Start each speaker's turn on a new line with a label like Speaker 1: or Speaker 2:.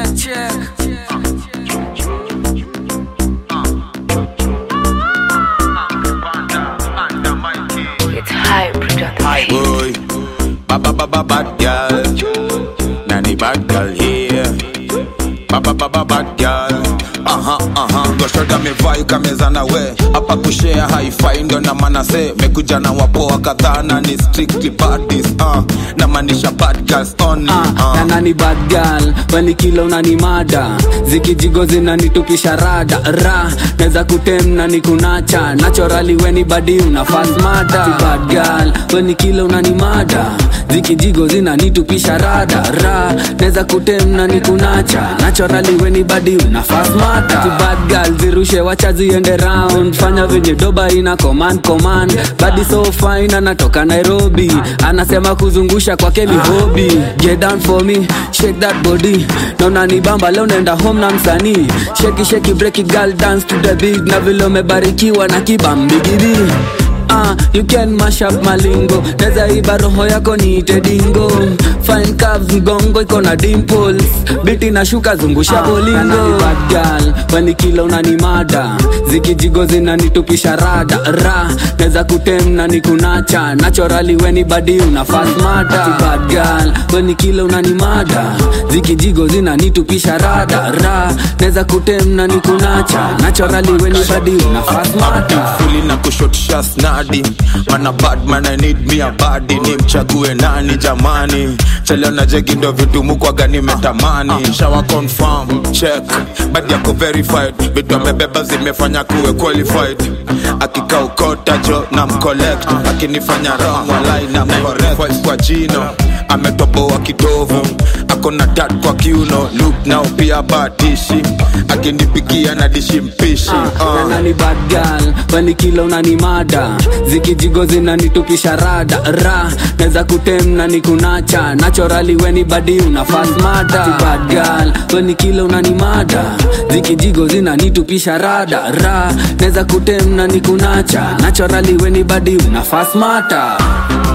Speaker 1: check, check.
Speaker 2: It's high production.
Speaker 3: Boy, ba ba ba ba bad girl, nanny bad girl here. Ba ba ba ba bad girl. Aha, aha, goshoda mevai kameza na we hapa kushare hi-fi ndo na maana se mekuja na wapoa kadhaa na ni strictly baddies uh, na maanisha bad girls only
Speaker 4: Ah,
Speaker 3: uh.
Speaker 4: na nani bad girl weni kila unani mada zikijigo zinanitupisha rada ra neza kutem na nikunacha nachorali weni badi una fast mada bad girl weni kila unani mada zikijigo zinanitupisha rada ra neza kutem na nikunacha nachorali weni badi una fast mada bad girl zirushe wacha ziende round fanya venye doba ina command command badi so fine anatoka nairobi anasema kuzungusha kwake ni hobi get down for me shake that body naona ni bamba leo naenda home na msanii sheki sheki break it girl dance to the beat na vile umebarikiwa na kibambigidi Ah, you can mash up malingo neza iba roho yako niite dingo fine curves mgongo iko na dimples biti na shuka zungusha bolingo bad girl weni kila unani mada zikijigo zinanitupisha rada ra neza kutem na nikunacha nachorali weni badi una fast mada bad girl weni kila unani mada zikijigo zinanitupisha rada ra neza kutem na nikunacha nachorali weni badi una fast mada
Speaker 3: fuli na kushotisha snadi mana badman i need me a body ni mchague nani jamani cheleo na jegi ndo vitumu kwaga nimetamani shawa confirm check badi yako verified vitu amebeba zimefanya kuwe qualified akika ukota jo na mcollect akinifanya wrong walai na mcorrect kwa jino ametoboa kitovu ako na tat kwa kiuno look nao pia batishi akinipigia na dishi mpishi uh.
Speaker 4: na nani bad girl weni kila unani mada zikijigo zinanitupisha rada ra neza kutem na nikunacha nachorali weni badi una fast mada bad girl weni kila unani mada zikijigo zinanitupisha rada ra neza kutem na nikunacha nachorali weni badi una fast mata